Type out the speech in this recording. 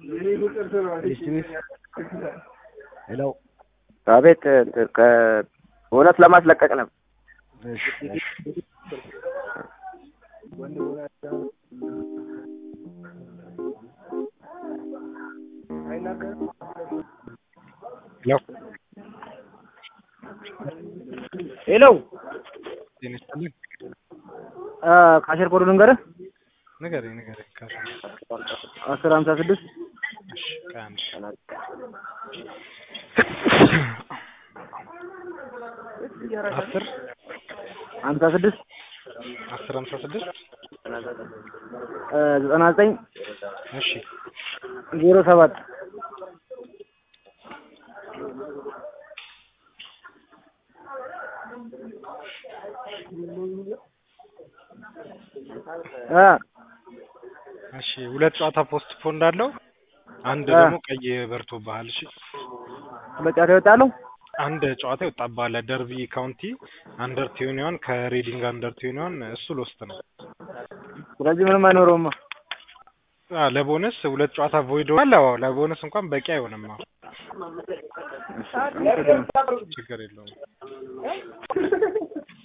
ሄሎ አቤት ከእውነት ለማስለቀቅ ነው። እሺ እሺ ሄሎ ሄሎ ጤና ይስጥልኝ። ካሸር ኮዱ ልንገርህ ንገረኝ ንገረኝ። ካሽ አስር ሀምሳ ስድስት እሺ ከአንድ አስር ሀምሳ ስድስት አስር ሀምሳ ስድስት ዘጠና ዘጠኝ እሺ ዜሮ ሰባት እ እሺ ሁለት ጨዋታ ፖስት ፖን እንዳለው አንድ አ። ደግሞ ቀይ በርቶብሃል። እሺ ሁለት ጨዋታ ይወጣሉ። አንድ ጨዋታ ይወጣብሃል። ደርቢ ካውንቲ አንደር ቲዩኒዮን ከሬዲንግ አንደር ቲዩኒዮን እሱ ሎስት ነው። ስለዚህ ምንም አይኖረውማ። አ ለቦነስ ሁለት ጨዋታ ቮይድ ሆኗል። አዎ ለቦነስ እንኳን በቂ አይሆንም። አዎ ችግር የለውም።